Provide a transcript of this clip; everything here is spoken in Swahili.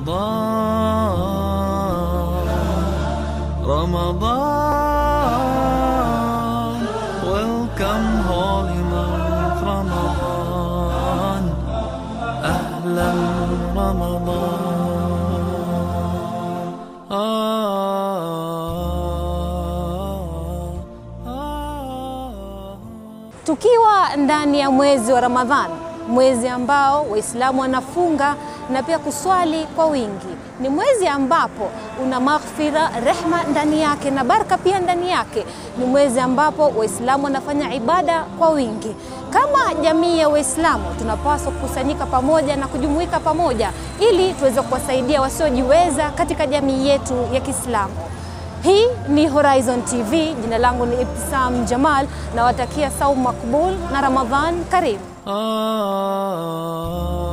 رمضان رمضان Welcome holy month رمضان أهلا رمضان آه آه Tukiwa ndani ya mwezi wa Ramadhan, mwezi ambao Waislamu wanafunga na pia kuswali kwa wingi, ni mwezi ambapo una maghfira, rehma ndani yake na baraka pia ndani yake. Ni mwezi ambapo Waislamu wanafanya ibada kwa wingi. Kama jamii ya Waislamu tunapaswa kukusanyika pamoja na kujumuika pamoja ili tuweze kuwasaidia wasiojiweza katika jamii yetu ya Kiislamu. Hii ni Horizon TV. Jina langu ni Ibtisam Jamal, nawatakia saumu makbul na Ramadhan karimu. آه